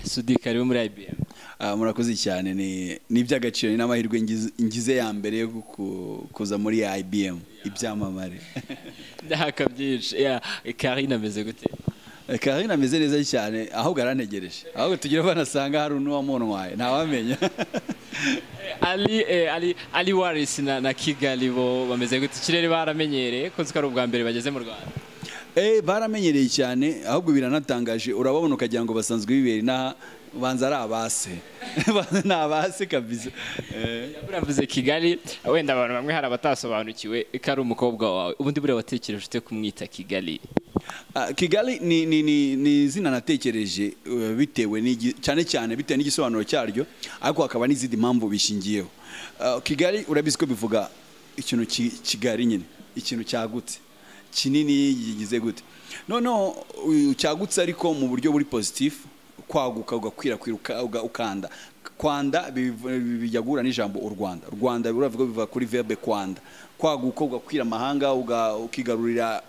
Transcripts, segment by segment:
dushidikariwe muri IBM Ah, murakoze cyane ni ni iby'agaciro ni n'amahirwe ngize- ngize ya mbere yo ku- kuza muri IBM ibyamamare ndahaka byinshi yeah Karine ameze gute Karine ameze neza cyane ahubwo arantegereje ahubwo tugira banasanga hari n'uwamunwaye ntawamenya Ali eh, Ali Ali Waris na, na Kigali bo bameze gute ikirere baramenyereye ko ari ubwa mbere bageze mu Rwanda Eh, baramenyereye cyane ahubwo biranatangaje urababona ukagira ngo basanzwe bibera inaha banza ari abase ni abase kabisa Eh, uravuze Kigali wenda abantu bamwe hari abatasobanukiwe ko ari umukobwa wawe ubundi buriya watekereje ute kumwita Kigali ah, kigali ni, ni, ni, ni izina natekereje eh, bitewe n'igi- cyane cyane bitewe n'igisobanuro cyaryo ariko hakaba n'izindi mpamvu bishingiyeho Ah, kigali urabizi ko bivuga ikintu ki- kigari nyine ikintu cyagutse kinini gigize gute noneho uyu cyagutse ariko mu buryo buri positifu kwaguka ugakwirakwira uka- uga- ukanda kwanda biv- bijya guhura n'ijambo u rwanda rwanda uravuga biva kuri verbe kwanda kwaguka ugakwira amahanga uga- ukigarurira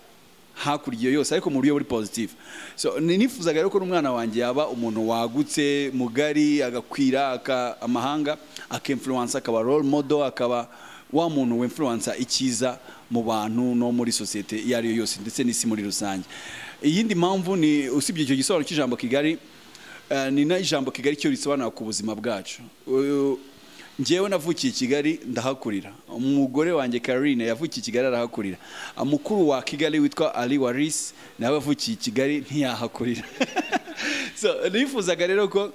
hakurya yose ariko mu buryo buri positive so ni- nifuzaga rero ko n'umwana wanjye yaba umuntu wagutse mugari agakwira aka- amahanga akemfluence akaba role model akaba wa muntu wemfluensa icyiza mu bantu no muri sosiyete iyo ari yo yose ndetse n'isi muri rusange iyindi mpamvu ni usibye icyo gisobanuro cy'ijambo kigali eh, ni na ijambo kigali cyo risobanura ku buzima bwacu Uyu- njyewe navukiye i kigali ndahakurira umugore wanjye karine yavukiye i kigali arahakurira mukuru wa kigali witwa ali waris nawe avukiye i kigali ntiyahakurira so nifuzaga rero ko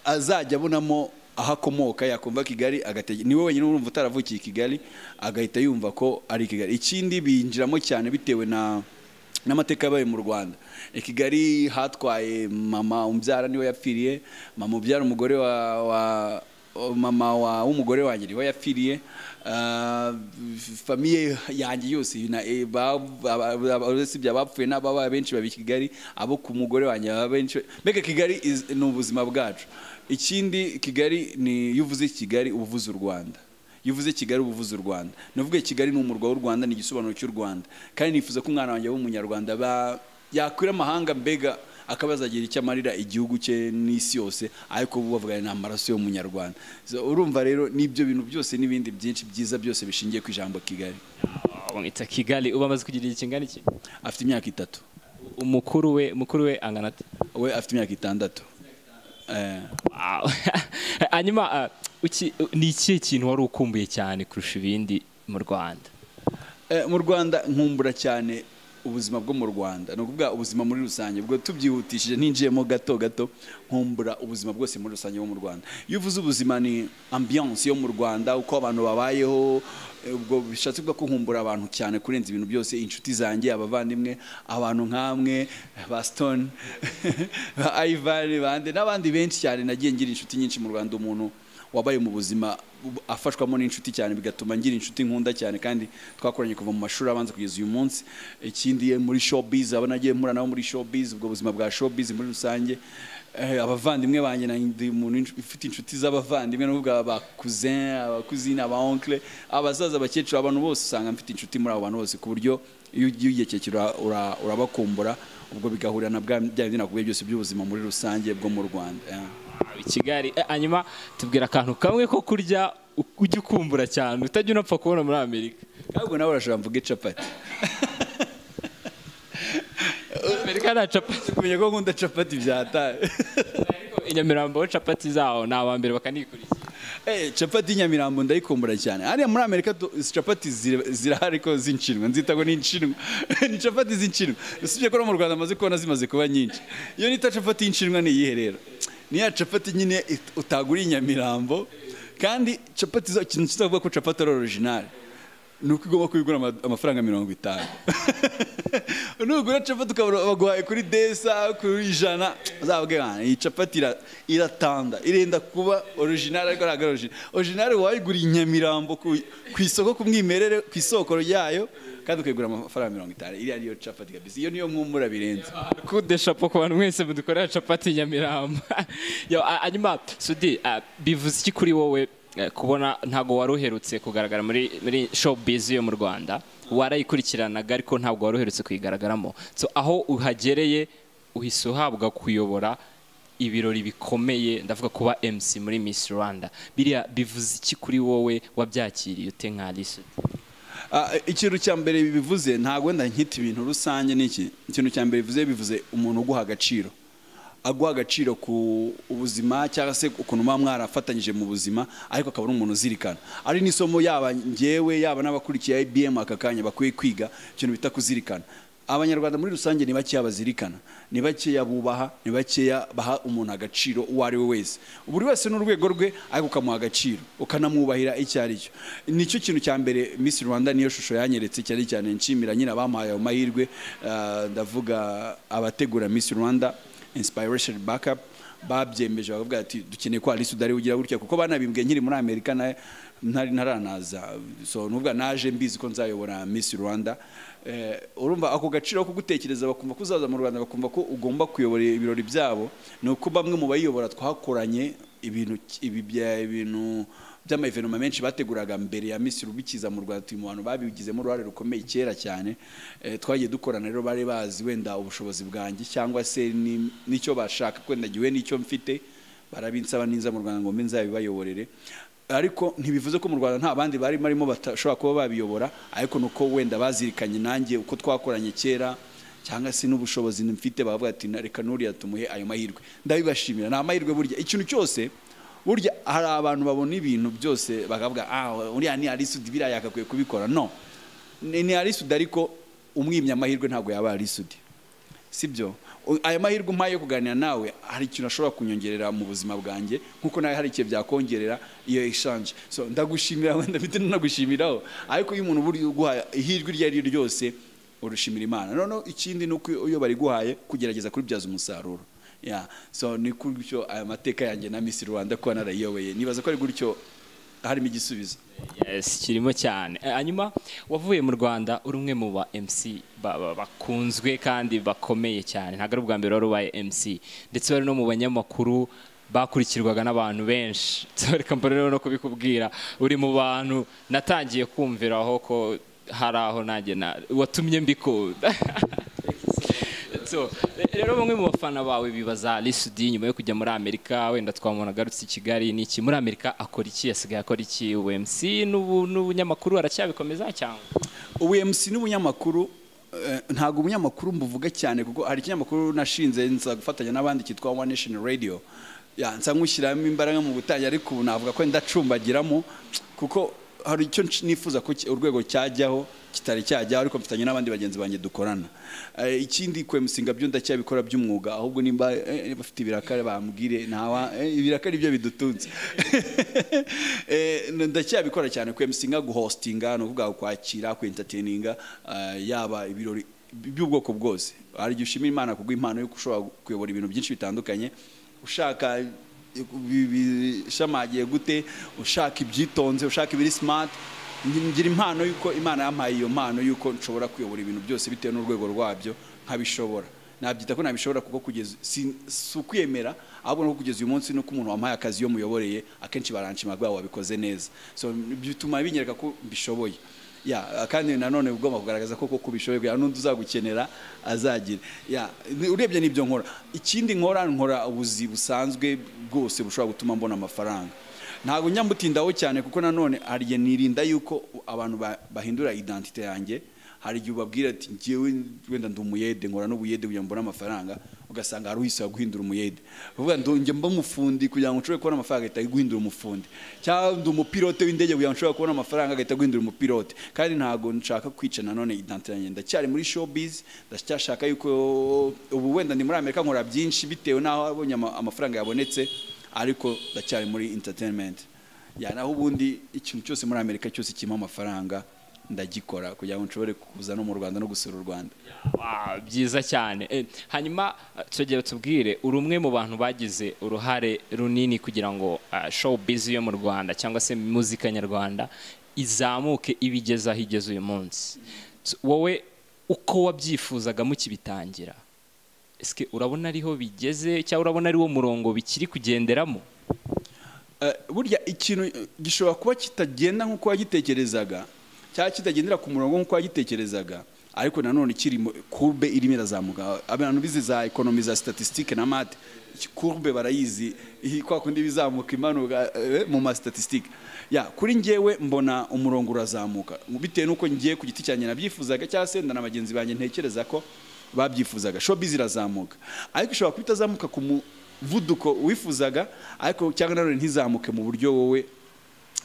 azajya abonamo aho akomoka yakumva kigali agatege niwe wenyine urumva utaravukiye i kigali agahita yumva ko ari i kigali ikindi binjiramo cyane bitewe na n'amateka yabaye mu rwanda i kigali hatwaye mama umbyara niwe yapfiriye mama ubyara umugore wa, wa mama wa w'umugore wanjye niwe yapfiriye Ah, famiye yanjye yose na- eh, ba- ba- ba- ba- uretse ibya bapfuye n'ababa benshi baba i kigali abo ku mugore wanjye baba benshi mbega kigali is- ni ubuzima bwacu ikindi kigali ni iyo uvuze kigali uba uvuze u rwanda iyo uvuze kigali uba uvuze u rwanda navuga kigali ni umurwa w'u rwanda ni igisobanuro cy'u rwanda kandi nifuza ko umwana wanjye w'umunyarwanda ba- yakwira amahanga mbega akaba yazagira icyo amarira igihugu cye n'isi yose ariko bo bavuga ni amaraso y'umunyarwanda So, urumva rero n'ibyo bintu byose n'ibindi byinshi byiza byose bishingiye ku ijambo kigali umwita Kigali uba amaze kugira igihe kingana iki afite imyaka itatu umukuru we mukuru we angana ate we afite imyaka itandatu Eh. Wow. hanyuma ah, uki- ni ikihe kintu wari ukumbuye cyane kurusha ibindi mu Rwanda Eh, mu rwanda nkumbura cyane ubuzima bwo mu rwanda ni ukuvuga ubuzima muri rusange ubwo tubyihutishije ninjiyemo gato gato nkumbura ubuzima bwose muri rusange bwo mu rwanda iyo uvuze ubuzima ni ambiyanse yo mu rwanda uko abantu babayeho eh, ubwo bishatse kuvuga ko nkumbura abantu cyane kurenza ibintu byose inshuti zanjye abavandimwe abantu nk'amwe ba stone ba ivan bande n'abandi benshi cyane nagiye ngira inshuti nyinshi mu rwanda umuntu wabaye mu buzima bu- afashwamo n'inshuti cyane bigatuma ngira inshuti nkunda cyane kandi twakoranye kuva mu mashuri abanza kugeza uyu munsi ikindi eh, muri showbiz abo nagiye mpura nabo muri showbiz ubwo buzima bwa showbiz muri rusange eh, abavandimwe banjye na- ndi umuntu inshu- ufite inshuti z'abavandimwe n'ubwo aba cousin aba cousine aba oncle abasaza abakecuru abantu bose usanga mfite inshuti muri abo bantu bose ku buryo iyo ugiye ugekekera ura- ura- urabakumbura ubwo bigahurira na bwa bya bindi nakubwiye byose by'ubuzima muri rusange bwo mu Rwanda eh. Wow, i Kigali Eh, hanyuma tubwira akantu kamwe ko kurya u- ujya ukumbura cyane utajya unapfa kubona muri Amerika ahubwo nawe urashobora mvuge capati Amerika nta capati kumenya ko nkunda capati byataye ariko i Nyamirambo ho capati zaho ni abambere bakanikurikira Eh, capati y'inyamirambo ndayikumbura cyane hariya muri amerika tu- capati zira- zirahari ko zinshinwa nzita ngo ni inshinwa ni capati z'inshinwa usibye ko no mu rwanda amaze kubona zimaze kuba nyinshi iyo nita capati y'inshinwa ni iyihe rero ni ya capati nyine it- utaguriye i nyamirambo kandi capati zo ikintu kizavuga ko capati ari orojinari ni uko ugomba kubigura ama- amafaranga mirongo itanu nugura capati ukabona baguhaye kuri desa kuri ijana uzababwira bana iyi capati ira- iratanda irenda kuba orijinali ariko ntabwo ari orijinali orijinali wayigura i nyamirambo ku ku isoko ku mwimerere ku isoko ryayo kandi ukayigura amafaranga mirongo itanu iriya niyo capati kabisa iyo niyo nkumbura birenze kude shapo ku bantu mwese mudukorera capati i Nyamirambo Yo, ah, hanyuma sudi ah, bivuze iki kuri wowe eh, kubona ntabwo wari uherutse kugaragara muri muri showbiz yo mu Rwanda warayikurikiranaga ariko ntabwo wari uherutse kuyigaragaramo so aho uhagereye uhise uhabwa kuyobora ibirori bikomeye ndavuga kuba MC muri Miss Rwanda biriya bivuze iki kuri wowe wabyakiriye ute nka Lisud Ah, ikintu cya mbere bivuze ntabwo wenda nkita ibintu rusange n'iki ikintu cya mbere bivuze bivuze umuntu uguha agaciro aguha agaciro ku ubuzima cyangwa se ukuntu muba mwarafatanyije mu buzima ariko akaba ari umuntu uzirikana ari n'isomo yaba ngewe yaba n'abakurikiye IBM aka kanya bakwiye kwiga ikintu bita kuzirikana abanyarwanda muri rusange ni bakeya bazirikana ni bakeya bubaha ni bakeya baha umuntu agaciro uwo ari we wese buri wese n'urwego rwe ariko ukamuha agaciro ukanamwubahira icyo ari cyo nicyo kintu cya mbere Miss Rwanda niyo shusho yanyeretse cyane cyane nshimira nyine abamuhaye ayo mahirwe Ah, ndavuga abategura Miss Rwanda Inspiration Backup babyemeje bakavuga ati dukeneye ko Alice udari ugira gutya kuko banabimbwiye nkiri muri Amerika na ntari ntaranaza so nuvuga naje mbizi ko nzayobora Miss Rwanda eh, urumva ako gaciro ko gutekereza bakumva kuzaza mu Rwanda bakumva ko ugomba kuyobora ibirori byabo ni uko bamwe mu bayiyobora twakoranye ibintu ibi bya- ibintu by'ama evenoma menshi bateguraga mbere ya Miss Rubikiza mu Rwanda turi mu bantu babigizemo uruhare rukomeye kera cyane eh, twagiye dukorana rero bari bazi wenda ubushobozi bwanjye cyangwa se ni- n'icyo bashaka kwenda giwe n'icyo mfite barabinsaba ninza mu Rwanda ngo mbe nzabibayoborere ariko ntibivuze ko mu Rwanda nta bandi bari barimo bashobora kuba babiyobora ariko nuko wenda bazirikanye nanjye uko twakoranye kera cyangwa se n'ubushobozi mfite bavuga ati "Na- reka nuriya tumuhe ayo mahirwe ndabibashimira ni amahirwe burya ikintu cyose burya hari abantu babona ibintu byose bakavuga ah uriya ni arisudi biriya yagakwiye kubikora no ni ni arisudi ariko umwimye amahirwe ntabwo yaba arisudi sibyo U- aya mahirwe umpaye yo kuganira nawe hari ikintu ashobora kunyongerera mu buzima bwanjye nk'uko nawe hari ikintu byakongerera iyo exchange so ndagushimira wenda mfite nanagushimiraho ariko iyo umuntu buri uguhaye ihirwe iryo ari ryo ryose urushimira imana noneho ikindi ni uko iyo bariguhaye kugerageza kuribyaza umusaruro ya so ni gutyo aya mateka yanjye na Miss Rwanda kuba narayiyobeye nibaza ko ari gutyo harimo igisubizo Yes, kirimo cyane Eh, hanyuma wavuye mu rwanda uri umwe mu ba mc ba- ba- bakunzwe kandi bakomeye cyane ntabwo ari ubwa mbere wari ubaye mc ndetse wari no mu banyamakuru bakurikirwaga n'abantu benshi reka mbere rero no kubikubwira uri mu bantu natangiye kumviraho ko hari aho nanjye na watumye mbikunda So, re- rero bamwe mu bafana bawe bibaza Lisudi nyuma yo kujya muri Amerika wenda twamubona agarutse i Kigali niki muri Amerika akora iki yasigaye akora iki UMC n'ubu n'ubunyamakuru aracyabikomeza cyangwa UMC n'ubunyamakuru eh, ntabwo ubunyamakuru mbuvuga cyane kuko hari ikinyamakuru nashinze nza gufatanya n'abandi cyitwa One Nation Radio ya nsa nkushyiramo imbaraga mu gutangira ariko ubu navuga ko ndacumbagiramo kuko hari icyo nsh- nifuza ko ki- urwego cyajyaho kitari cyajyaho ariko mfitanye n'abandi bagenzi banjye dukorana Eh, ikindi ku MC ngabyo ndacyabikora by'umwuga ahubwo nimba eh, bafite ibirakare bambwire ntawa eh, ibirakare ibyo bidutunze Eh, ndacyabikora cyane ku MC nka guhostinga ni ukuvuga kwakira ku entertaininga eh, yaba ibirori by'ubwoko bwose hari igihe ushimira imana kubwo impano yo gushobora kuyobora ibintu byinshi bitandukanye ushaka bi- bishamagiye gute ushaka ibyitonze ushaka ibiri smart ngira impano yuko imana yampaye iyo mpano yuko nshobora kuyobora ibintu byose bitewe n'urwego rwabyo nkabishobora nabyita ko nabishobora kuko kugeza si si ukwiyemera ahubwo no kugeza uyu munsi nuko umuntu wampaye akazi iyo muyoboreye akenshi baranshima rwabo wabikoze neza so bituma binyereka ko mbishoboye ya kandi nanone ugomba kugaragaza ko kuko ubishoboye kugira n'undi uzagukenera azagira ya ni- urebye n'ibyo nkora ikindi nkora nkora ubuzi busanzwe bwose bushobora gutuma mbona amafaranga ntabwo njya mbutindaho cyane kuko nanone hari igihe nirinda yuko abantu ba- bahindura identite yanjye hari igihe ubabwira ati ngewe wenda ndi umuyede nkora n'ubuyede kugira ngo mbone amafaranga ugasanga hari uhisaba guhindura umuyede uvuga ngo njye mba umufundi kugira ngo nshobore kubona amafaranga ahita guhindura umufundi cyangwa ndi umupilote w'indege kugira ngo nshobore kubona amafaranga agahita guhindura umupilote kandi ntabwo nshaka kwica nanone identite yanjye ndacyari muri showbiz ndacyashaka yuko ubu wenda ndi muri amerika nkora byinshi bitewe n'aho abonye ama- amafaranga yabonetse ariko ndacyari muri entertainment ya naho ubundi ikintu cyose muri amerika cyose kirimo amafaranga ndagikora kugira ngo nshobore kuza no mu rwanda no gusura u rwanda Wow, byiza cyane Eh, hanyuma eh, tugere tubwire uri umwe mu bantu bagize uruhare runini kugira ngo ah, showbiz yo mu Rwanda cyangwa se muzika nyarwanda izamuke ibigeze aho igeze uyu munsi So, wowe uko wabyifuzaga mukibitangira Ese urabona ariho bigeze cyangwa urabona ariwo murongo bikiri kugenderamo Eh, burya ikintu eh, gishobora kuba kitagenda nk'uko wagitekerezaga cyangwa kitagendera ku murongo nk'uko wagitekerezaga ariko nanone ikiri mu- kurube irimo irazamuka abantu bize za ekonomi za statistique na mate kurube barayizi iyi kwa kundi bizamuka imanuka eh, mu ma statistique ya kuri njyewe mbona umurongo urazamuka bitewe n'uko ngiye ku giti cyanjye nabyifuzaga cyangwa se na bagenzi banjye ntekereza ko babyifuzaga showbiz irazamuka ariko ishobora kuba itazamuka ku muvuduko wifuzaga ariko cyangwa nanone ntizamuke mu buryo wowe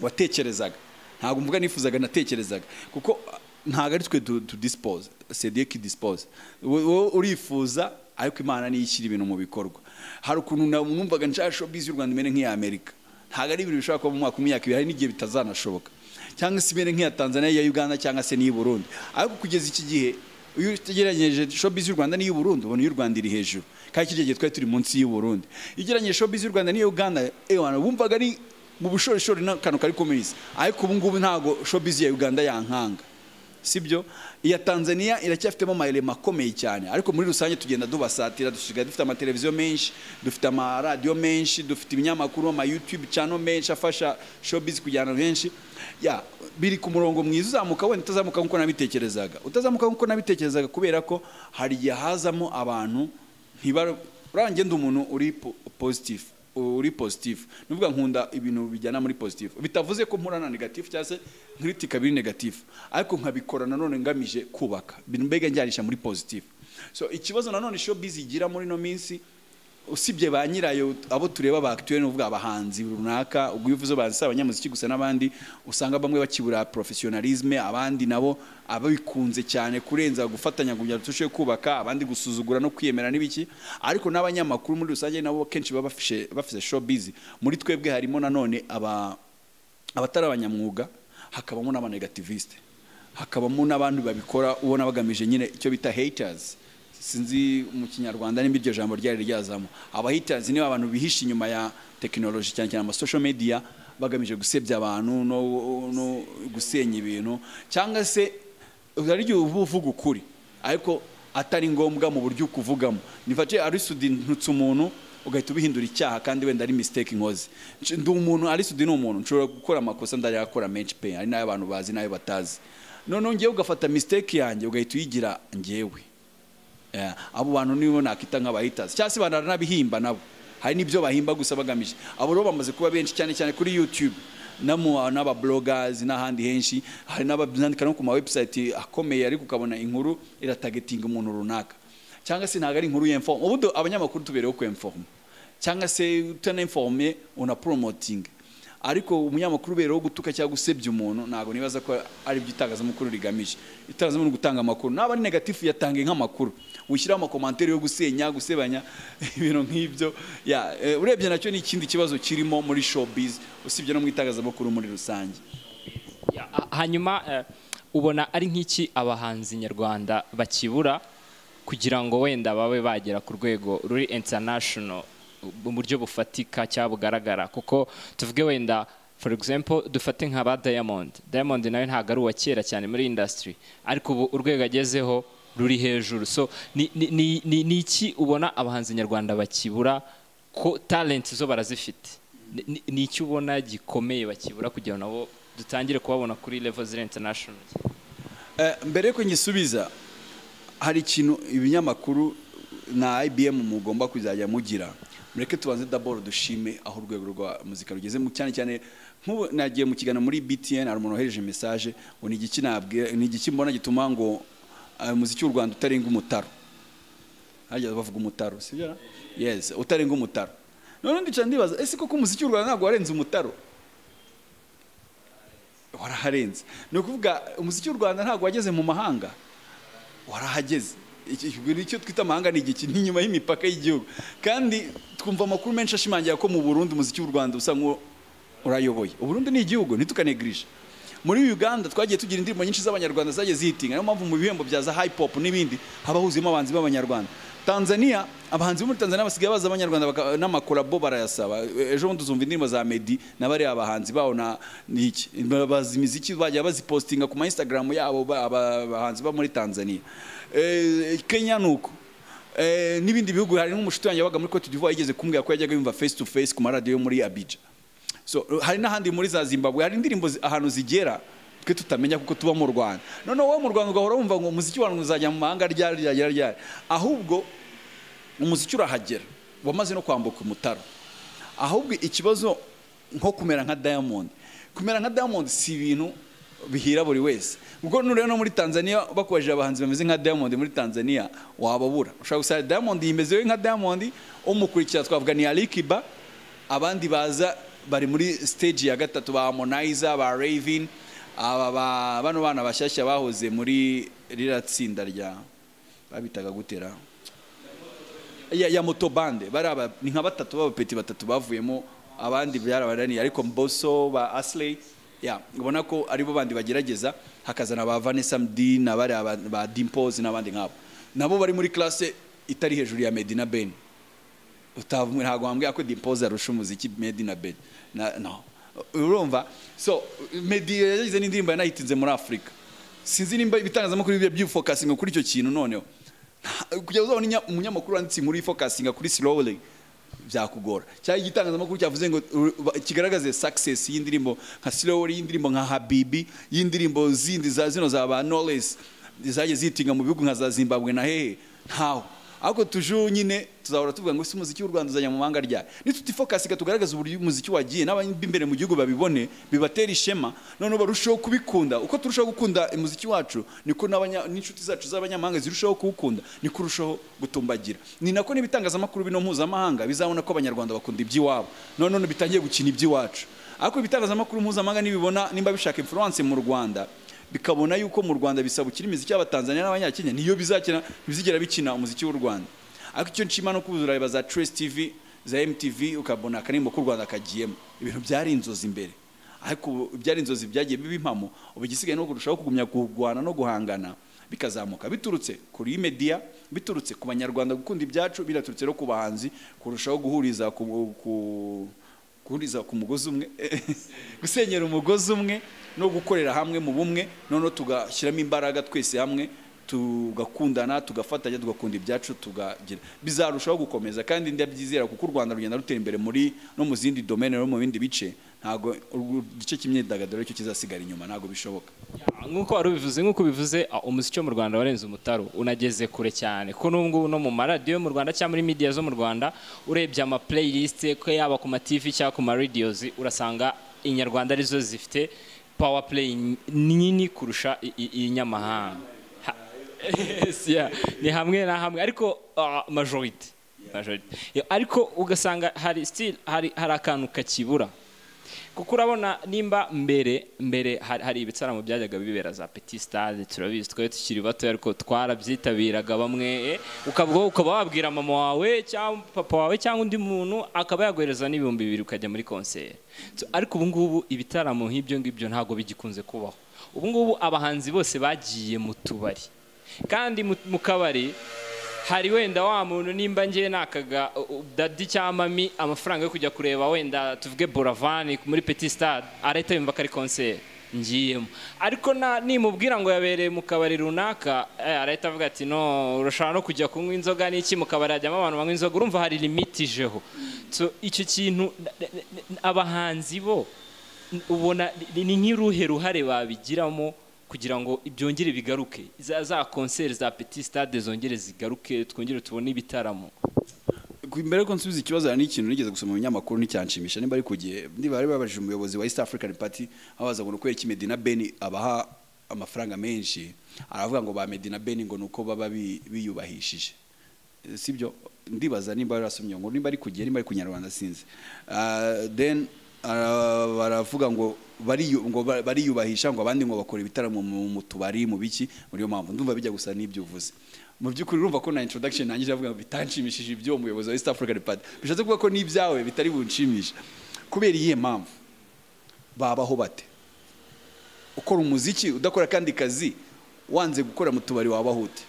watekerezaga ntabwo mvuga nifuzaga natekerezaga kuko ah, ntabwo ari twe tu- tudisipoza sediye kidisipoza wowe urifuza ariko imana niyo ishyira ibintu mu bikorwa hari ukuntu na- numvaga nshaka showbiz y'u rwanda imere nk'iya amerika ntabwo ari ibintu bishobora kuba mu mwaka w'imyaka ibiri hari n'igihe bitazanashoboka cyangwa se imere nk'iya tanzania iya uganda cyangwa se n'iyi burundi ariko kugeza iki gihe iyo utegeranyije showbiz y'u rwanda n'iy'u burundi ubona iy'u rwanda iri hejuru kandi iki gihe twari turi munsi y'u burundi iyo ugereranyije showbiz y'u rwanda n'iya uganda ewana wumvaga ari mu bushorishori n'akantu kari kumiriza ariko ubu ngubu ntabwo showbiz ya uganda yankanga sibyo iya tanzania iracyafitemo amayirema akomeye cyane ariko muri rusange tugenda dubasatira dusigaye dufite amateleviziyo menshi dufite amaradiyo menshi dufite ibinyamakuru amayutube channel menshi afasha showbiz kujyana henshi ya biri ku murongo mwiza uzamuka wenda utazamuka nk'uko nabitekerezaga utazamuka nk'uko nabitekerezaga kubera ko hari igihe hazamo abantu ntibara uriya ngenda umuntu uri po- positive uri positive ni ukuvuga nkunda ibintu bijyana muri positive bitavuze ko mpura na negative cyangwa se nkiritika biri negative ariko nkabikora nanone ngamije kubaka Bin- mbega njyanisha muri positive so ikibazo nanone showbiz igira muri ino minsi usibye ba nyirayo abo tureba ba actuel n'uvuga abahanzi runaka ubwo iyo uvuze abahanzi si abanyamuziki gusa n'abandi usanga bamwe bakibura professionalisme abandi nabo ababikunze cyane kurenza gufatanya kugira ngo turusheho kubaka abandi gusuzugura no kwiyemera n'ibiki ariko n'abanyamakuru muri rusange nabo kenshi baba bafishe bafise showbiz muri twebwe harimo nanone aba abatari abanyamwuga hakabamo n'abanegativiste hakabamo n'abandi babikora ubona bagamije nyine icyo bita haters sinzi mu kinyarwanda nimba iryo jambo ryari ryazamo aba haters niba abantu bihisha inyuma ya tekinoloji cyane cyane ama social media bagamije gusebya abantu no, no gusenya ibintu cyangwa se hari igihe uba uvuga ukuri ariko atari ngombwa mu buryo ukuvugamo nifate arisudi ntutse umuntu ugahita ubihindura icyaha kandi wenda ari mistake nkoze Nci- ndi umuntu arisudi ni umuntu nshobora gukora amakosa ndarayakora menshi pe hari n'ayo abantu bazi n'ayo batazi noneho ngewe ugafata mistake yanjye ugahita uyigira ngewe Yeah, abo bantu nibo nakita nk'abahitasi cyangwa se banara n'abihimba nabo hari n'ibyo bahimba gusa bagamije abo rero bamaze kuba benshi cyane cyane kuri youtube n'amu- n'abablogers n'ahandi henshi hari n'abandika no ku ma website akomeye ariko ukabona inkuru iratagetinga umuntu runaka cyangwa se ntabwo ari inkuru y'informe ubudo abanyamakuru tubereyeho ku informe cyangwa se utanainforme una promoting ariko umunyamakuru ubereyeho gutuka cyangwa gusebya umuntu ntabwo nibaza ko ari byo itangazamakuru rigamije itangazamakuru ni ugutanga amakuru naba ari negatifu yatange nk'amakuru wishyiraho amakomantere yo gusenya gusebanya ibintu nk'ibyo ya eh, urebye nacyo ni ikindi kibazo kirimo muri showbiz usibye no mu itangazamakuru muri rusange Ya, ha- hanyuma eh, ubona ari nk'iki abahanzi nyarwanda bakibura kugira ngo wenda babe bagera ku rwego ruri international mu buryo bufatika cyangwa bugaragara kuko tuvuge wenda for example dufate nka ba diamond diamond nawe ntabwo ari uwa kera cyane muri industry ariko ubu urwego agezeho ruri hejuru so ni- ni- ni ni- ni iki ubona abahanzi nyarwanda bakibura ko talent zo barazifite Ni- ni- ni iki ubona gikomeye bakibura kugira ngo nabo dutangire kubabona kuri level ziri international Eh, mbere yuko ngisubiza hari ikintu ibinyamakuru na IBM mugomba kuzajya mugira mureke tubanze daboro dushime aho urwego rwa muzika rugeze mu- cyane cyane nk'ubu nagiye mu kiganiro muri BTN hari umuntu wohereje message ngo ni igiki nabwira ni igiki mbona gituma ngo eh, muziki w'u Rwanda utarenga umutaro harya bavuga umutaro sibyo na? yes utarenga umutaro none ndicara ndibaza ese koko umuziki w'u Rwanda ntabwo warenze umutaro waraharenze ni ukuvuga umuziki w'u rwanda ntabwo wageze mu mahanga warahageze Iki- iki- icyo twita amahanga ni igiki ni inyuma y'imipaka y'igihugu kandi twumva amakuru menshi ashimangira ko mu burundi umuziki w'u rwanda usa nk'uwo urayoboye uburundi ni igihugu ntitukanegirije muri uganda twagiye tugira indirimbo nyinshi z'abanyarwanda zagiye zihitinga niyo mpamvu mu bihembo bya za high pop n'ibindi haba huzuyemo abahanzi b'abanyarwanda tanzania abahanzi bo muri tanzania basigaye baza abanyarwanda baka- n'amakolabo barayasaba ejo bundi uzumva indirimbo za medi n'abariya bahanzi baho na niki bazi imiziki bajya bazipostinga ku ma instagram yabo ba- aba- abahanzi bo muri tanzania Eh, kenya ni uko Eh, n'ibindi bihugu hari n'umushuti wanjye wabaga muri cote d'ivoire yigeze kumbwira ko yajyaga yumva face to face ku maradiyo yo muri abidja so hari n'ahandi muri za zimbabwe hari indirimbo zi- ahantu zigera twe tutamenya kuko tuba mu rwanda noneho wowe mu rwanda ugahora wumva ngo umuziki wanyu uzajya mu mahanga ryari ryagera ryari ahubwo umuziki urahagera wamaze no kwambuka umutaro ahubwo ikibazo nko kumera nka diamond kumera nka diamond si ibintu bihira buri wese ubwo nureba no muri tanzania bakoresheje abahanzi bameze nka diamond muri tanzania wababura ushobora gusanga diamond yimezewe nka diamond umukurikira twavuga ni alikiba abandi baza bari muri stage ya gatatu ba harmonizer ba raven aba ba- bano bana bashyashya bahoze muri ririya tsinda rya babitaga gutera ya, ya moto bande bari aba ni nka batatu b'abapeti batatu bavuyemo abandi byarabananiye ariko boso ba asley ya ubona ko ari bo bandi bagerageza hakazana ba vanessa mdi na bari aba- ba dimpose n'abandi nk'abo nabo bari muri classe itari hejuru ya medina ben utavuga ntabwo wambwira ko dimpoze arusha umuziki medi na bedi na no urumva so medi yagize n'indirimbo yanayitinze muri afurika sinzi nimba ibitangazamakuru bijya byifokasinga kuri icyo kintu noneho Nta- kujya uzabona inya- umunyamakuru wanditse inkuru yifokasinga kuri siloweli byakugora cyangwa igitangazamakuru cyavuze ngo uru- ba- kigaragaze success y'indirimbo nka siloweli y'indirimbo nka habibi y'indirimbo zindi za zino za ba knowless zagiye zitinga mu bihugu nka za zimbabwe na hehe ntaho ariko tuje nyine tuzahora tuvuga ngo si umuziki w'u Rwanda uzajya mu mahanga ryari nitutifokasika tugaragaza uburyo umuziki wagiye n'ab'imbere mu gihugu babibone bibatera ishema noneho barusheho kubikunda uko turushaho gukunda umuziki wacu niko n'abanya- n'inshuti zacu z'abanyamahanga zirushaho kuwukunda niko urushaho gutumbagira ni nako n'ibitangazamakuru bino mpuzamahanga bizabona ko abanyarwanda bakunda iby'iwabo noneho bitangiye gukina iby'iwacu ariko ibitangazamakuru mpuzamahanga nibibona nimba bishaka influence mu Rwanda bikabona yuko mu Rwanda bisabukira imiziki y'Abatanzania n'Abanyakenya niyo bizakina bizigera bikina umuziki w'u Rwanda ariko icyo nshima no kubuza urareba za Trace TV za MTV ukabona akaririmbo k'u Rwanda kagiyemo ibintu byari inzozi imbere ariko ubu byari inzozi byagiye biba impamo ubu igisigaye ni ukurushaho kugumya kurwana no guhangana bikazamuka biturutse kuri media biturutse ku banyarwanda gukunda ibyacu binaturutse no ku bahanzi kurushaho guhuriza ku, ku guhuriza ku mugozi umwe gusenyera umugozi umwe no gukorera hamwe mu bumwe noneho tugashyiramo imbaraga twese hamwe tugakundana tugafatanya tugakunda ibyacu tugagira bizarushaho gukomeza kandi ndabyizera kuko u rwanda rugenda rutera imbere muri no mu zindi domene no mu bindi bice ntabwo uru- igice cy'imyidagaduro cyo kizasigara inyuma ntabwo bishoboka nk'uko wari ubivuze nk'uko ubivuze ah, umuziki wo mu rwanda warenze umutaro unageze kure cyane ko n'ubu ngubu no mu maradiyo yo mu rwanda cyangwa muri media zo mu rwanda urebye ama playlist ko yaba ku ma tv cyangwa ku ma radios urasanga inyarwanda arizo zifite power play nini kurusha i- i- inyamahanga Ha- Yes, yeah. ni hamwe na hamwe ariko ah, majority Majority. Yeah, ariko ugasanga hari still hari hari akantu kakibura kuko urabona nimba mbere mbere hari, hari ibitaramo byajyaga bibera za petit stade turabizi twari tukiri bato ariko twarabyitabiraga bamwe eh, ukavuga ukaba wabwira mama wawe cyangwa papa wawe cyangwa undi muntu akaba yaguhereza n'ibihumbi bibiri ukajya muri concert So, ariko ubu ngubu ibitaramo nk'ibyo ngibyo ntabwo bigikunze kubaho ubu ngubu abahanzi bose bagiye mu tubari kandi mu- mu kabari hari wenda wa muntu nimba ngiye nakaga u- u- dadi cyangwa mami amafaranga yo kujya kureba wenda tuvuge boravani muri petit stade arahita yumva ko ari konseri ngiyemo ariko na- nimubwira ngo yabereye mu kabari runaka eh, arahita avuga ati no urashobora no kujya kunywa inzoga n'iki mu kabari hajyamo abantu banywa inzoga urumva hari limiti ijeho So, icyo kintu n- n- n- abahanzi bo n- ubona ni- ni nk'iruhe ruhare babigiramo kugira ngo byongere bigaruke za za konseri za petit stade zongere zigaruke twongere tubone ibitaramo Ku- mbere yuko nsubiza ikibazo hari n'ikintu nigeze gusoma mu binyamakuru nticyanshimisha nimba ari ku gihe niba bari babajije umuyobozi wa east african party aho baza ngo ni ukubera iki medina beni abaha amafaranga menshi aravuga ngo ba medina beni ngo ni uko baba bi- biyubahishije Eh, sibyo ndibaza nimba yarasomye ngo nimba ari ku gihe nimba ari ku kinyarwanda sinzi Ah, then ara- baravuga ngo bariyu- ngo ba- bariyubahisha ngo abandi ngo bakora ibitaramo mu mu tubari mu biki muri yo mpamvu ndumva bijya gusa n'ibyo uvuze mu by'ukuri urumva ko na introduction nangije avuga ngo bitanshimishije iby'uwo muyobozi wa East African Party bishatse kuvuga ko n'ibyawe bitari bunshimisha kubera iyihe mpamvu babaho bate ukora umuziki udakora kandi kazi wanze gukora mu tubari wabaho ute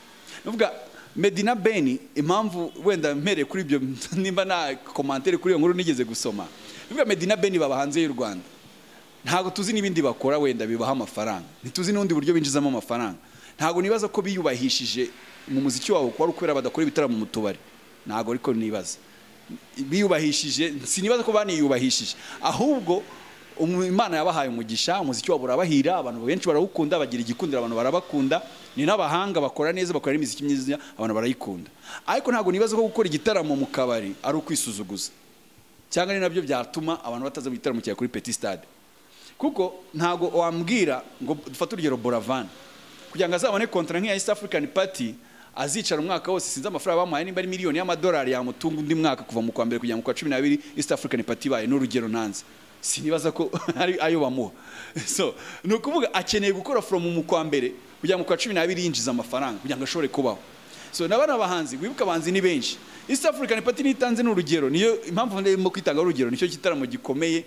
nuvuga medina beni impamvu wenda mpereye kuri ibyo nimba nta komantere kuri iyo nkuru nigeze gusoma nuvuga medina beni baba hanze y'u rwanda ntabwo tuzi n'ibindi bakora wenda bibaha amafaranga ntituzi n'ubundi buryo binjizamo amafaranga ntabwo nibaza ko biyubahishije mu muziki wabo kuba ari ukubera badakora ibitaramo mu tubari ntabwo ariko nibaza biyubahishije sinibaza ko baniyubahishije ahubwo umu- imana yabahaye umugisha umuziki wabo urabahira abantu benshi barawukunda bagira igikundiro abantu barabakunda ni n'abahanga bakora neza bakora n'imiziki myiza abantu barayikunda ariko ntabwo nibaza ko gukora igitaramo mu kabari ari ukwisuzuguza cyangwa ni nabyo byatuma abantu bataza mu gitaramo cyawe kuri peti stade kuko ntabwo wambwira ngo dufate urugero boravani kugira ngo azabone kontara nk'iya east african party azicara umwaka wose sinzi amafaranga bamuhaye nimba ari miliyoni y'amadolari yamutunga undi mwaka kuva mu kwa mbere kugera mu kwa cumi n'abiri east african party ibaye n'urugero nanze sinibaza ko ari ayo bamuha so ni ukuvuga akeneye gukora from mu kwa mbere kugera mu kwa cumi n'abiri yinjiza amafaranga kugira ngo ashobore kubaho so na bana bahanzi wibuka abahanzi ni benshi east african party nitanze n'urugero niyo impamvu ndimo kwitanga urugero nicyo gitaramo gikomeye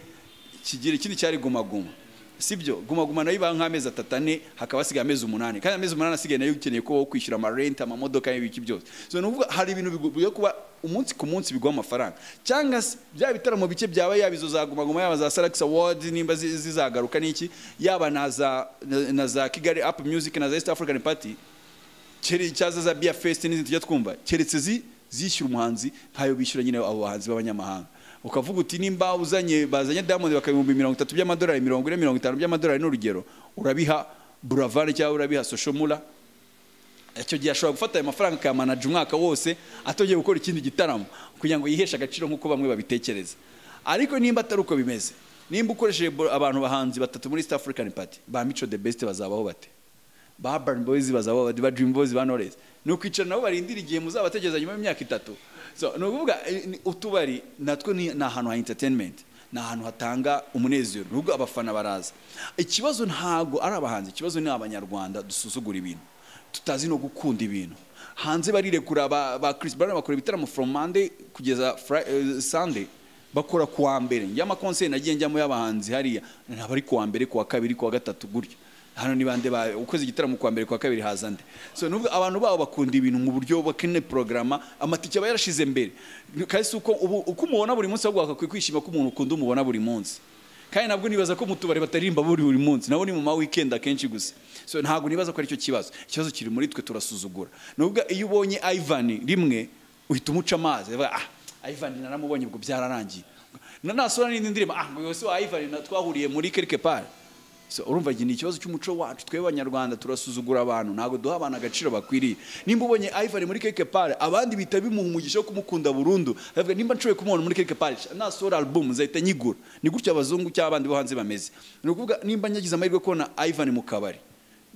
kigira ikindi cyari gumaguma sibyo gumaguma nayo iba nk'amezi atatu ane hakaba hasigaye amezi umunani kandi amezi umunani asigaye nayo ukeneye kuba wo kwishyura amarenti amamodoka n'ibiki byose so ni ukuvuga hari ibintu bigo- byo kuba umunsi ku munsi biguha amafaranga cyangwa se bya bitaramo bike byaba yaba izo za gumaguma yaba za salax awards nimba zi- zizagaruka n'iki yaba na za na- na za kigali up music na za east african party kere cyaza za bia fest n'izindi tujya twumva keretse zi zishyura umuhanzi ntayo bishyura nyine abo bahanzi b'abanyamahanga ukavuga uti nimba uzanye bazanye diamond bakabihumbi mirongo itatu by'amadolari mirongo ine mirongo itanu by'amadolari n'urugero urabiha buravari cyangwa urabiha soshomura icyo gihe ashobora gufata ayo mafaranga akayamanaja umwaka wose atongeye gukora ikindi gitaramo kugira ngo yiheshe agaciro nk'uko bamwe babitekereza ariko nimba atari uko bimeze nimba ukoresheje bo- abantu bahanzi batatu muri east african party ba mico the best bazabaho bate ba Urban Boys bazaba ba Dream Boys ba Knowless ni ukwicara nabo barindira igihe muzabategereza nyuma y'imyaka itatu so ni ukuvuga eh, ni- utubari natwo ni ni ahantu ha entertainment ni ahantu hatanga umunezero ni ukuvuga abafana baraza ikibazo ntabwo ari abahanzi ikibazo ni abanyarwanda dusuzugura ibintu tutazi no gukunda ibintu hanze barirekura ba, ba Chris Brown bakora ibitaramo from Monday kugeza Fri- eh, Sunday bakora ku wa mbere njya amakonseri nagiye njyamo y'abahanzi hariya ntabwo ari ku wa mbere ku wa kabiri ku wa gatatu gutyo hano ni bande ba ukoze igitaramo ku wa mbere ku wa kabiri haza nde so nubwo abantu babo bakunda ibintu mu buryo bakene porogaramu amatike aba yarashize mbere kasi uko ubu uko umubona buri munsi ahubwo wagakwiye kwishima ko umuntu ukunda umubona buri munsi kandi nabwo nibaza ko mu tubari bataririmba buri buri munsi nabo ni mu ma weekend akenshi gusa so ntabwo nibaza ko aricyo kibazo ikibazo kiri muri twe turasuzugura nubwo iyo ubonye Ivan rimwe uhita umuca amazi uvuga, ah Ivan naramubonye ubwo byararangiye na nasura n'indi ndirimbo ah ngo yose wa Ivan na- twahuriye muri quelque part so urumva iki ni ikibazo cy'umuco wacu twebwe abanyarwanda turasuzugura abantu ntabwo duha abantu agaciro bakwiriye nimba ubonye Ivan muri quelque part abandi bita bimuha umugisha wo kumukunda burundu aravuga nimba nshoboye kumubona muri quelque part nasohora album nzahita nyigura ni gutyo abazungu cyangwa abandi bo hanze bameze ni ukuvuga nimba nyagize amahirwe yo kubona Ivan mu kabari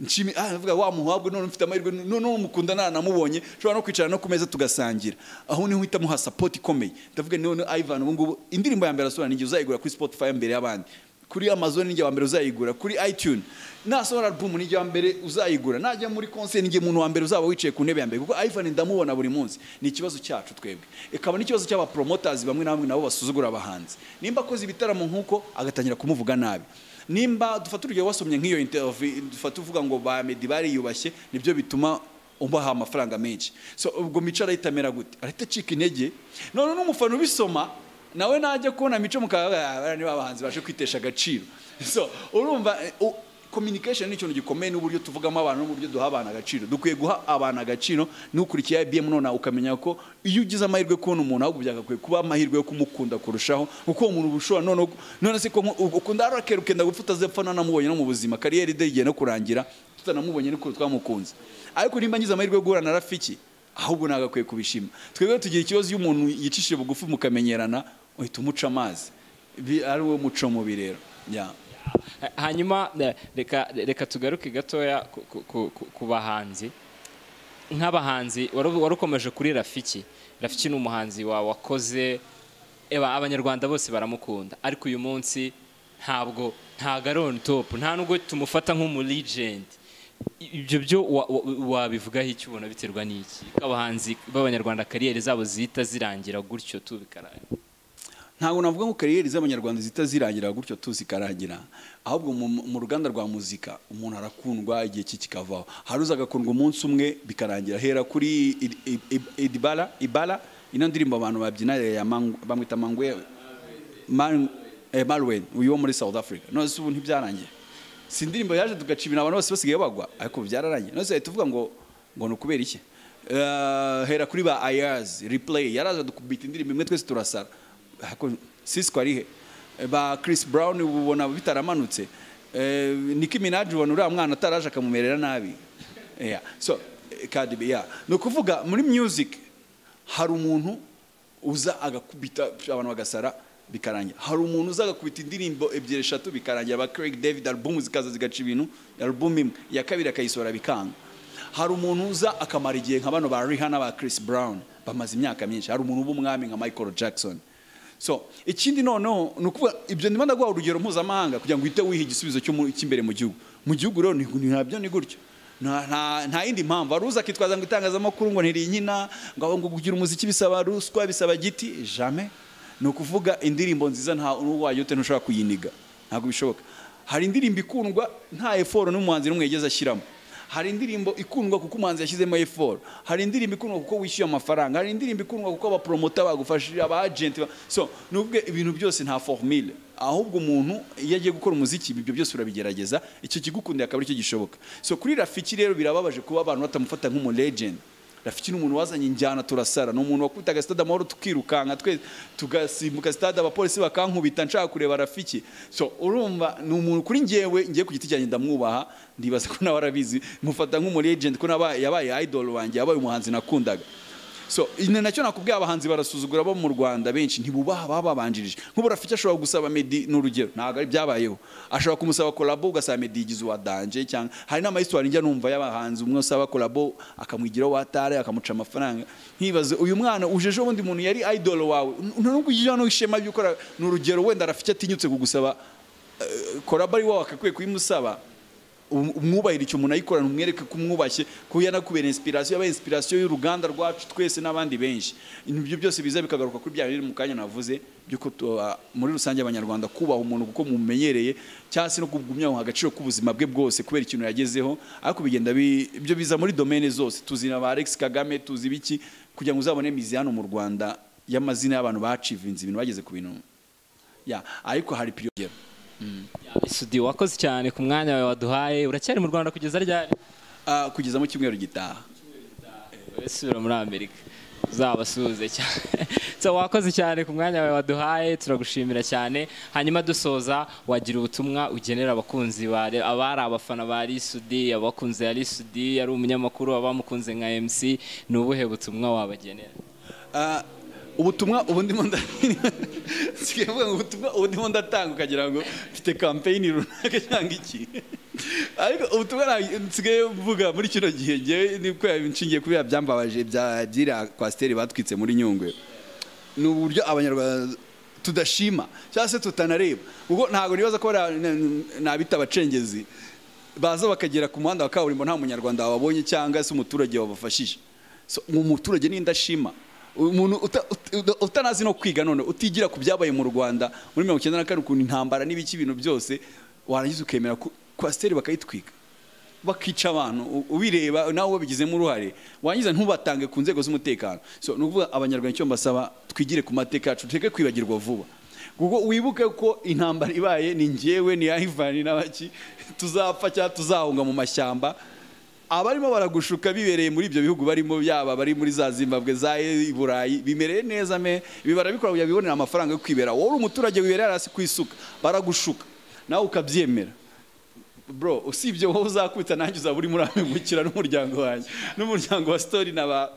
nshimi ah ndavuga wa muhabwe none mfite amahirwe none umukunda nanamubonye ushobora no kwicara no ku meza tugasangira aho niho uhita muha support ikomeye ndavuga none Ivan ubu ngubu indirimbo ya mbere asohora n'igihe uzayigura kuri Spotify mbere y'abandi kuri amazon nijya wa mbere uzayigura kuri itunes nasohora album nijya wa mbere uzayigura najya muri concert nijya umuntu wa mbere uzaba wicaye ku ntebe ya mbere kuko Ivan ndamubona buri munsi ni ikibazo cyacu twebwe ikaba n'ikibazo cy'aba promoters bamwe na bamwe nabo basuzugura abahanzi nimba akoze ibitaramo nk'uko agatangira kumuvuga nabi nimba dufata urugero wasomye nk'iyo interview dufata uvuga ngo ba Meddy bariyubashye nibyo bituma ubaha amafaranga menshi so ubwo mico arahita amera gute arahita acika intege none n'umufana ubisoma nawe najya kubona mico mukaba niba abahanzi baje kwitesha agaciro so urumva eh, u- communication ni ikintu gikomeye n'uburyo tuvugamo abantu n'uburyo duha abantu agaciro dukwiye guha abantu agaciro n'ukurikiye IBM none ukamenya ko iyo ugize amahirwe yo kubona umuntu ahubwo byagakwiye kuba amahirwe yo kumukunda kurushaho kuko uwo muntu uba ushobora none none se ko nku- ukunda Raquel ukenda gupfa utazepfa nanamubonye no mu buzima kariyeri de igiye no kurangira tutanamubonye niko twamukunze ariko nimba ngize amahirwe yo guhura na rafiki ahubwo nagakwiye kubishima twebwe tugira ikibazo iyo umuntu yicishije bugufi mukamenyerana uhita umuca amazi Bi- ari wo muco mubi rero Ya. Ha- hanyuma eh, reka reka tugaruke gatoya ku- ku- ku- ku- ku bahanzi nk'abahanzi wari wari ukomeje kuri rafiki rafiki ni umuhanzi wawe wakoze eba abanyarwanda bose baramukunda ariko uyu munsi ntabwo ntabwo ari on top nta nubwo tumufata nk'umuregenti ibyo byo wa- wa- wabivugaho icyo ubona biterwa n'iki ko abahanzi b'abanyarwanda kariyeri zabo zihita zirangira gutyo tubikaraye ntabwo navuga ngo kariyeri z'abanyarwanda zihita zirangira gutyo tuzikarangira ahubwo mu, mu ruganda rwa muzika umuntu arakundwa igihe cye kikavaho hari uza agakundwa umunsi umwe bikarangira hera kuri I- I- I- idibara ibara ino ndirimbo abantu babyina ya Mangu- bamwita mangwe Man- eh, Marwen uyu wo muri South Africa none se ubu ntibyarangiye si indirimbo yaje tugaca ibintu abantu bose basigaye bagwa ariko byararangiye none se tuvuga ngo ngo ni ukubera iki Eh, hera kuri ba ayazi replay yaraza dukubita indirimbo imwe twese turasara ariko sisiko ari he eh, ba Chris Brown ubu ubona bitaramanutse eh, Nicki Minaj ubona uriya mwana ataraje akamumerera nabi yeah. so eh, Cardi yeah. ni ukuvuga muri music hari umuntu uza agakubita abantu bagasara bikarangira hari umuntu uza agakubita indirimbo ebyiri eshatu bikarangira aba Craig David album zikaza zigaca ibintu album imwe iya kabiri akayisohora bikanga hari umuntu uza akamara igihe nka bano ba Rihanna ba Chris Brown bamaze imyaka myinshi hari umuntu w'umwami nka Michael Jackson so ikindi noneho ni ukuvuga ibyo ndimo ndaguha urugero mpuzamahanga kugira ngo uhite wiha igisubizo cyo mu- cy'imbere mu gihugu mu gihugu rero ni- ni- nabyo ni gutyo nta nta- nta yindi mpamvu hari uza akitwaza ngo itangazamakuru ngo ntirinkina ngo aho ngo kugira umuziki bisaba ruswa bisaba giti jamais ni ukuvuga indirimbo nziza nta n'uwayo ute ntushobora kuyiniga ntabwo bishoboka hari indirimbo ikundwa nta eforo n'umuhanzi n'umwe yigeze ashyiramo hari indirimbo ikundwa kuko umuhanzi yashyizemo eforo hari indirimbo ikundwa kuko wishyuye amafaranga hari indirimbo ikundwa kuko abapromota bagufashije aba agenti ba- so ni ubwe ibintu byose nta formule ahubwo umuntu iyo agiye gukora umuziki ibyo byose urabigerageza icyo kigukundiye akaba aricyo gishoboka so kuri rafiki rero birababaje kuba abantu batamufata nk'umu legend rafiki ni umuntu wazanye injyana turasara ni umuntu wakubitaga stade amahoro tukirukanka twese tugasimbuka stade abapolisi bakankubita nshaka kureba rafiki so urumva ni umuntu kuri njyewe ngiye ku giti cyanjye ndamwubaha ndibaza ko nawe arabizi mufata nk'umu legend ko nabaye yabaye idol wanjye yabaye umuhanzi nakundaga so ni nacyo nakubwiye abahanzi barasuzugura bo mu rwanda benshi ntibubaha abababanjirije nk'ubu rafiki ashobora gusaba medi ni urugero ntabwo ari byabayeho ashobora kumusaba kolabo ugasaba medi yigize uwa danje cyangwa hari n'amayisitori njya numva y'abahanzi umwe usaba kolabo akamwigiraho watare akamuca amafaranga nkibaze uyu mwana uje ejo bundi muntu yari idolo wawe ntabwo ujya no ishema by'ukora ni urugero wenda rafiki atinyutse kugusaba eh, kolabo ari wowe akakwiye kuyimusaba um- umwubahire icyo umuntu ayikorana umwereke ko umwubashye ko yanakubera inspiration yabaye inspiration y'uruganda rwacu twese n'abandi benshi ibyo byose biza bikagaruka kuri bya biri mu kanya navuze by'uko tu- ah, muri rusange abanyarwanda kubaha umuntu kuko mumenyereye cyangwa se no kugumya agaciro k'ubuzima bwe bwose kubera ikintu yagezeho ariko bigenda bi- ibyo biza muri domene zose tuzina ba Alex Kagame tuzi biki kugira ngo uzabone mizihano mu Rwanda y'amazina y'abantu bacivinze ibintu bageze ku bintu ya ariko hari piriyogero Sudi wakoze cyane ku mwanya wawe waduhaye uracyari mu Rwanda kugeza ryari Ah, kugeza mu cyumweru gitaha sura muri Amerika uzabasuhuze cyane so wakoze cyane ku mwanya wawe waduhaye turagushimira cyane hanyuma dusoza wagira ubutumwa ugenera abakunzi bare abari abafana ba Lisudi abakunzi ya Lisudi yari umunyamakuru abamukunze nka MC ni ubuhe butumwa wabagenera Ah, ubutumwa ubu ndimo nda- nsigaye mvuga ngo ubutumwa ubu ndimo ndatanga ukagira ngo mfite kampeyini runaka cyangwa iki ariko ubutumwa nta- nsigaye mvuga muri kino gihe ngewe ni kubera inshingiye kubera byambabaje bya byiriya kwasiteri batwitse muri nyungwe ni uburyo abanyarwanda tudashima cyangwa se tutanareba ubwo ntabwo nibaza ko bariya n- n- nabita abacengezi baza bakagera ku muhanda wa kaburimbo nta munyarwanda wababonye cyangwa se umuturage wabafashije So, mu muturage ni indashima umuntu uta- uta- utanazi no kwiga none utigira ku byabaye mu rwanda muri mirongo icyenda na kane ukuntu intambara n'ibiki ibintu byose warangiza ukemera ko kwasiteri bakayitwika bakica abantu u- ubireba nawe wabigizemo uruhare wangiza ntubatange ku nzego z'umutekano so ni ukuvuga abanyarwanda icyo mbasaba twigire ku mateka yacu tureke kwibagirwa vuba kuko wibuke ko intambara ibaye ni njyewe ni ayivani n'abaki tuzapfa cyangwa tuzahunga mu mashyamba abarimo baragushuka bibereye muri ibyo bihugu barimo yaba bari muri za zimbabwe za i burayi bimereye neza me ibi barabikora kugira ngo bibonere amafaranga yo kwibera wowe uri umuturage wibereye hasi ku isuka baragushuka nawe ukabyemera bro usibye wowe uzakubita nanjye uzaba uri muri amemukira n'umuryango wanjye n'umuryango wa story na ba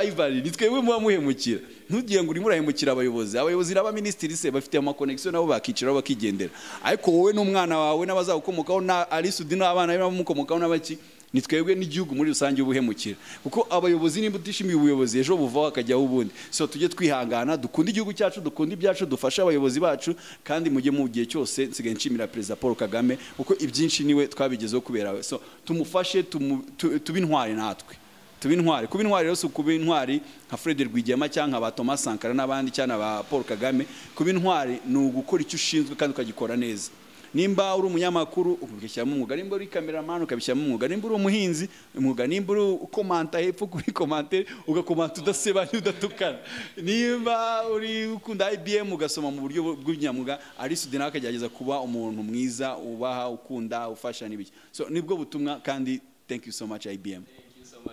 Ivan ni twebwe muba muhemukira ntugiye ngo urimo urahemukira abayobozi abayobozi n'abaminisitiri se bafite amakonegisiyo nabo bakiciraho bakigendera ariko wowe n'umwana wawe n'abazagukomokaho na arisudi n'abana be n'abamukomokaho n'abaki ni twebwe n'igihugu muri rusange ubuhemukira kuko abayobozi nimba utishimiye ubuyobozi ejo buvaho hakajyaho ubundi so tujye twihangana dukunde igihugu cyacu dukunde ibyacu dufashe abayobozi bacu kandi mujye mu gihe cyose nsigaye nshimira perezida paul kagame kuko ibyinshi niwe twabigezeho kubera we so tumufashe tumu- tu- tube intwari natwe tube intwari kuba intwari rero si ukuba intwari nka fred rwigema cyangwa nka ba thomas sankara n'abandi cyangwa ba paul kagame kuba intwari ni ugukora icyo ushinzwe kandi ukagikora neza nimba uri umunyamakuru ukabishyiramo umwuga nimba uri kameramani ukabishyiramo umwuga nimba uri umuhinzi umwuga nimba uri ukomanta hepfo kuri komantere ugakomanta udasebanya udatukana nimba uri ukunda ibm ugasoma mu buryo bw'ubunyamwuga arisudi nawe akagerageza kuba umuntu mwiza ubaha ukunda ufasha n'ibiki so nibwo butumwa kandi thank you so much ibm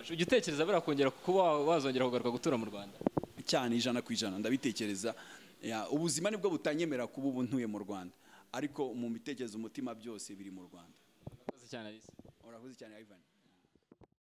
ujya utekereza birakongera kuba wazongera kugaruka gutura mu Rwanda cyane ijana ku ijana ndabitekereza Ya, ubuzima nibwo butanyemera kuba ubu ntuye mu rwanda ariko mu mitekerereze umutima byose biri mu rwanda urakoze cyane alisa urakoze cyane ivan